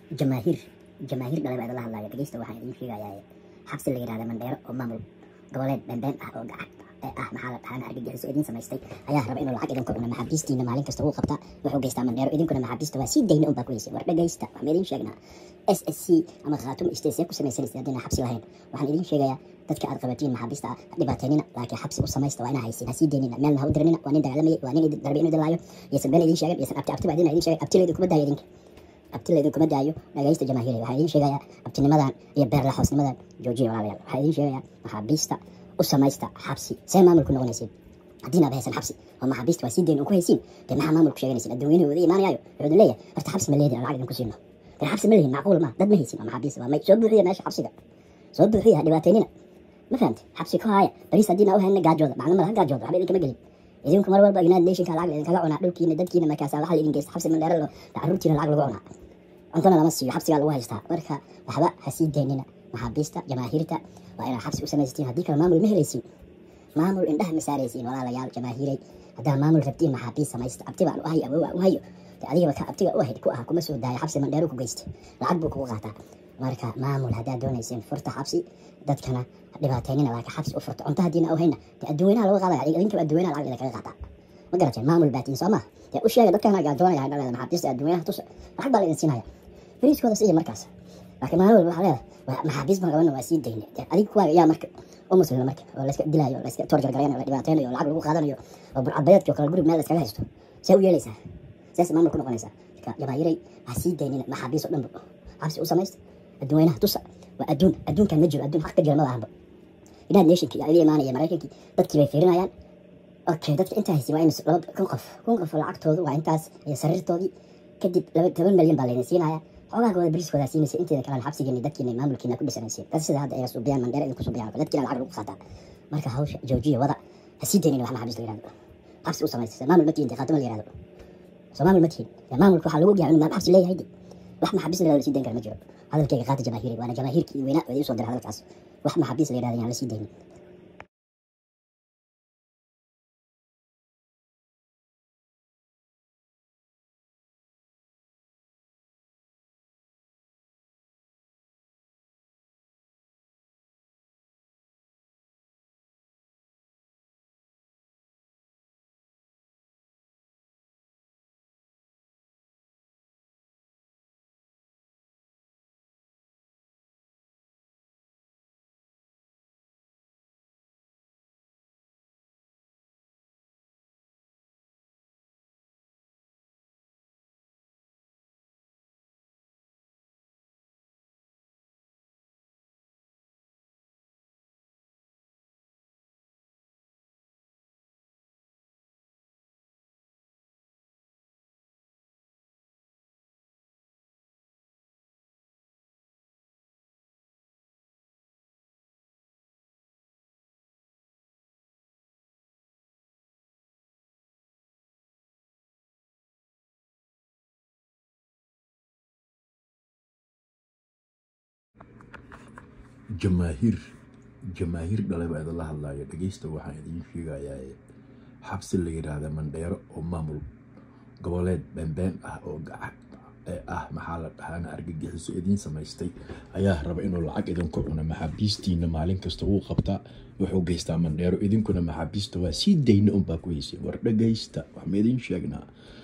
jamaahiir jamaahiir dhalay baa idinla hadlaya dhegeysta waxaan idiin sheegayaa xabsi la yidhahda mandheero oo maamul goboleed beenbeen ah oo gacan ee ah maxaa la dhahaan argagixiso idiin samaystay ayaa raba inuu lacag idinku cuno maxaabiistiina maalin kasta wuu qabtaa wuxuu geystaa mandheero idinkuna maxaabiista waa sii dayna unbaa ku heysay war dhegeysta waxaan idiin sheegnaa s s c ama khaatum isteesee ku samaysanaysa haddina xabsi lahayn waxaan idiin sheegayaa dadka aad qabatiin maxaabiista ah dhibaataynina laakiin xabsi u samaysta waa inaa haysin ha sii daynina meelna ha u diranina waa nin dagaalamayay waa nin darbi inu dilaayo yaysan been idiin sheegan yaysan abti abti baa idin idiin sheegay abti laydin kuma daayo idinka abti laydin kuma daayo dhagaysta jamaahiiriya waxaa idiin sheegayaa abtinimadan iyo beerla hoosnimadan joojiya walaalayaal waxaa idiin sheegayaa maxaabiista u samaysta xabsi see maamulku noqonaysiin haddiina aad haysan xabsi oo maxaabiista waa sii dayn un ku haysiin dee maxaa maamulku sheeganaysiin adduunyanihi wada imaanayaayo wuxuu idin leeyahay horta xabsi ma leedin lacag idinku siino dee xabsi ma lihin macquul ma dad ma haysin oo maxaabiista waa may soo buuxiya meesha xabsiga soo buuxiya ha dhibaataynina ma fahamte xabsi ku haaya bariis haddiina u hayna gaajooda macno mala ha gaajooda waxba idinkama gelin idinku mar walba united nationka lacag idinkaga cunaa dhulkiina dadkiina markaasaa waxaa idin geysta xabsi mandheero caruurtiina lacag lagu cunaa cuntona lama siiyo xabsigaa lagu haystaa marka waxba ha sii daynina maxaabiista jamaahiirta waa inaad xabsi u samaysatiin haddii kale maamul ma helaysiin maamul indhaha ma saaraysiin walaalayaal jamaahiiray haddaa maamul rabtiin maxaabiis samaysta abti baan u hayo awowa u hayo de adigaba ka abtiga u ahayd ku aha kuma soo daaya xabsi mandheero ku geysta lacag buu kugu qaataa marka maamul haddaad doonayseen furta xabsi dadkana dhibaataynina laakiin xabsi u furta cunto haddiina u hayna de adduunyanaha lagu qaadaya idinkaba adduunyanaha lacag idinkaga qaataa ma garateen maamul baatiin soo maha dee u sheega dadkana gaajoonaya dhaleeda maxaabiista adduunyaha tusa lacag baa la idin siinaya fariiskooda siiya markaas laakiin maalin walba waxaa leedahay maxaabiis baan qabana waa sii dayne dee adiga kuwaaga yaa marka u muslima marka oo layska dilaayo layska torjar garaynayo la dhibaataynayo lacag lagu qaadanayo oo burcadbadeedkii oo kale gurib meel layskaga haysto see u yeelaysaa sees maamul ku noqonaysaa marka jamaahiray ha sii daynina maxaabiis oo dhanba xabsi u samaysta adduunyanaha tusa waa adduun adduunkan ma jiro adduun xaq ka jira ma lahanba united nationka iyo iga imaanaya maraykankii dadkii bay fiirinayaan okay dadka intaa haysi waa in laba kun qof kun qof lacagtoodu waa intaas iyo sariirtoodii kadib laba toban milyan baa laydin siinaya xogaagooda beriskooda siinaysa inteeda kalena xabsigeeni dadkiina maamulkiina ku dhisanaysiin dad sida hadda ay suubiyaan mandheera idinku suubiyaan dadkiina lacag lagu qaataa marka hawsha joojiya wada ha sii daynin wax maxaabiis la yirahdo xabsi u samaysa maamul ma tihin dee khaatama la yirahdo soo maamul ma tihin maamulka waxaa lagu ogyahay inuu maam xabsi leeyahay de wax maxaabiis la yirahdo la sii dayn kara ma jiro hadalkayga qaata jamaahiiri waana jamaahiirkii weynaa oo idiin soo diray hadalkaas wax maxaabiis la yirahdo yaan la sii daynin jamaahiir jamaahiir dhalay baa idinla hadlaya dhegeysta waxaan idiin sheegayaa xabsi la yidhaahda mandheero oo maamul goboleed beenbeen ah oo gacan ee ah maxaa la dhahaana argagixiso idiin samaystay ayaa raba inuu lacag idinku cuno maxaabiistiina maalin kasta wuu qabtaa wuxuu geystaa mandheero idinkuna maxaabiista waa sii dayna unbaa ku heysay war dhegeysta waxma idiin sheegnaa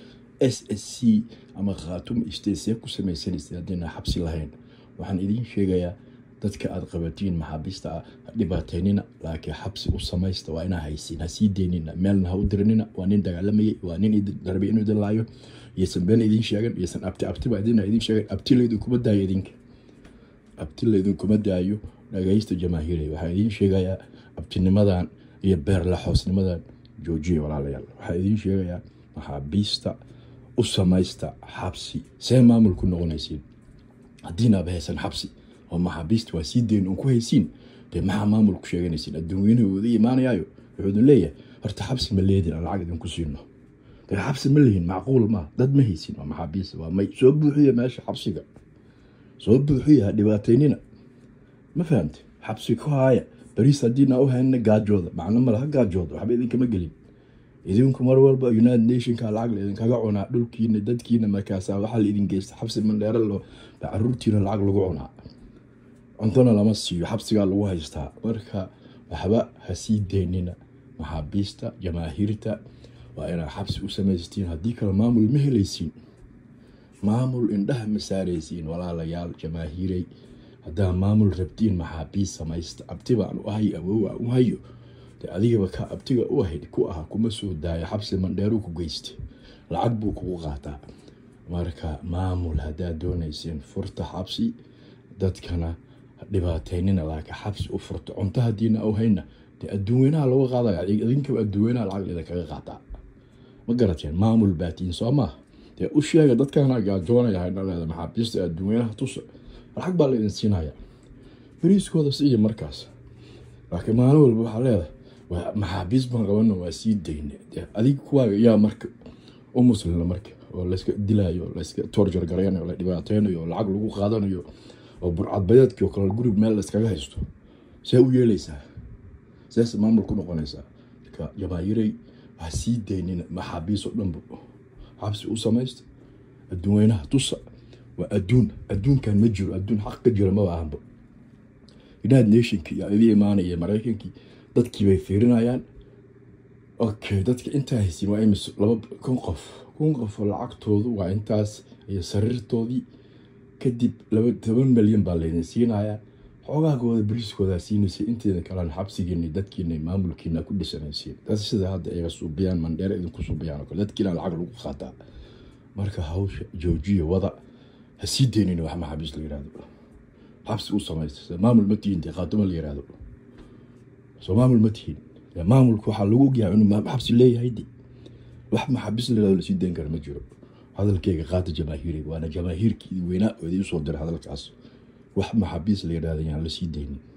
s s c ama khaatum isteesee ku samaysanaysa haddiina xabsi lahayn waxaan idiin sheegayaa dadka aad qabatiin maxaabiista ah dhibaataynina laakiin xabsi u samaysta waa inaa haysiin ha sii deynina meelna ha u dirinina waa nin dagaalamayay waa nin darbi inuu dilaayo iyosan been idiin sheegan iyosan abti abtiba idina idiin sheegan abti laydinkuma daayo idinka abti laydinkuma daayo dhagaysta jamaahiiray waxaa idiin sheegayaa abtinimadan iyo beerla xoosnimadan joojiya walaalayaal waxaa idiin sheegayaa maxaabiista u samaysta xabsi see maamulku noqonaysiin haddiinaaba haysan xabsi oo maxaabiista waa sii dayn uun ku haysiin dee maxaa maamulku sheeganaysiin adduunyanahu wada imaanayaayo wuxuu idin leeyahay horta xabsi ma leedin aan lacag idinku siino dee xabsi ma lihin macquul maa dad ma haysin waa maxaabiista waa may soo buuxiya meesha xabsiga soo buuxiya ha dhibaataynina ma fahamte xabsi ku haaya bariis haddiina u hayna gaajooda macno male ha gaajooda waxba idinkama gelin idinku mar walba united nationka lacag laidinkaga cunaa dhulkiina dadkiina markaasa waxaa laidin geysta xabsi mandheero lo ba caruurtiina lacag lagu cunaa cuntona lama siiyo xabsigaa lagu haystaa marka waxba ha sii deynina maxaabiista jamaahiirta waa inaa xabsi u samaystiin haddii kale maamul ma helaysiin maamul indhaha ma saaraysiin walaalayaal jamaahiirey haddaa maamul rabtiin maxaabiis samaysta abti baan u ahay awow aan u hayo de adigaba ka abtiga u ahayd ku aha kuma soo daayo xabsi mandheeru ku geysta lacag buu kugu qaataa marka maamul haddaad doonayseen furta xabsi dadkana dhibaateynina laakiin xabsi u furto cunto hadiina au hayna dee adduunweynaha lagu qaadaya idinkaba adduunweynaha lacag idinkaga qaataa ma garateen maamul baatiin soo maaha dee u sheega dadkana gaajoonaya hayna leeda maxaabiista adduunweynaha tusa lacag baa laydin siinaya beriiskooda siiya markaas laakiin maalin walba waxaa leedahay maxaabiis baan qabana waa sii dayne adig kuwaaga yaa marka u muslina marka oo layska dilayo layska torjar garaynayo la dhibaateynayo oo lacag lagu qaadanayo oo burcadbadeedkii oo kale gurib meel layskaga haysto see u yeeleysaa seese maamul ku noqonaysaa marka jamaahiirey ha sii daynina maxaabiis oo dhanba xabsi u samaysta adduunweynaha tusa waa adduun adduunkan ma jiro adduun xaq ka jira maba ahanba united nationki yaa idii imaanaya maraykankii dadkii bay fiirinayaan okay dadka intaa haysin waa imis laba kun qof kun qof oo lacagtoodu waa intaas iyo sariirtoodii kadib laba toban milyan baa laydin siinayaa xoogaagooda beriiskoodaa siinaysa inteeda kalena xabsigiina dadkiina maamulkiina ku dhisanaysiin dad sida hadda iga suubiyaan mandheere idinku suubiyaan oo kale dadkiina lacag lagu qaataa marka hawsha joojiya wada ha sii deynina wax maxaabiis la yihahdo xabsi u samaysta maamul ma tihiin dee qaadimo la yihahdo soo maamul ma tihiin maamulka waxaa lagu ogyahay inuu xabsi leeyahay de wax maxaabiis la yihahdo lasii deyn kara ma jiro hadalkeyga qaata jamaahiiriga waana jamaahiirkii weynaa oo idin soo diray hadalkaas wax maxaabiis la yidhahda yaan lasii deynin